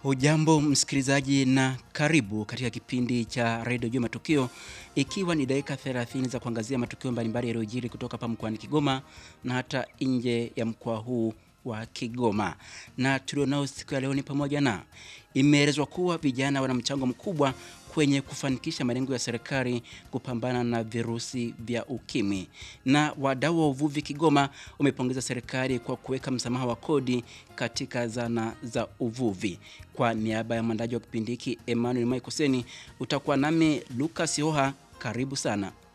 Hujambo msikilizaji na karibu katika kipindi cha redio juu matukio, ikiwa ni dakika 30 za kuangazia matukio mbalimbali yaliyojiri kutoka hapa mkoani Kigoma na hata nje ya mkoa huu wa Kigoma. Na tulionao siku ya leo ni pamoja na imeelezwa kuwa vijana wana mchango mkubwa kwenye kufanikisha malengo ya serikali kupambana na virusi vya ukimwi. Na wadau wa uvuvi Kigoma wamepongeza serikali kwa kuweka msamaha wa kodi katika zana za uvuvi. Kwa niaba ya mwandaji wa kipindi hiki Emmanuel Maikoseni, utakuwa nami Lucas Hoha. Karibu sana.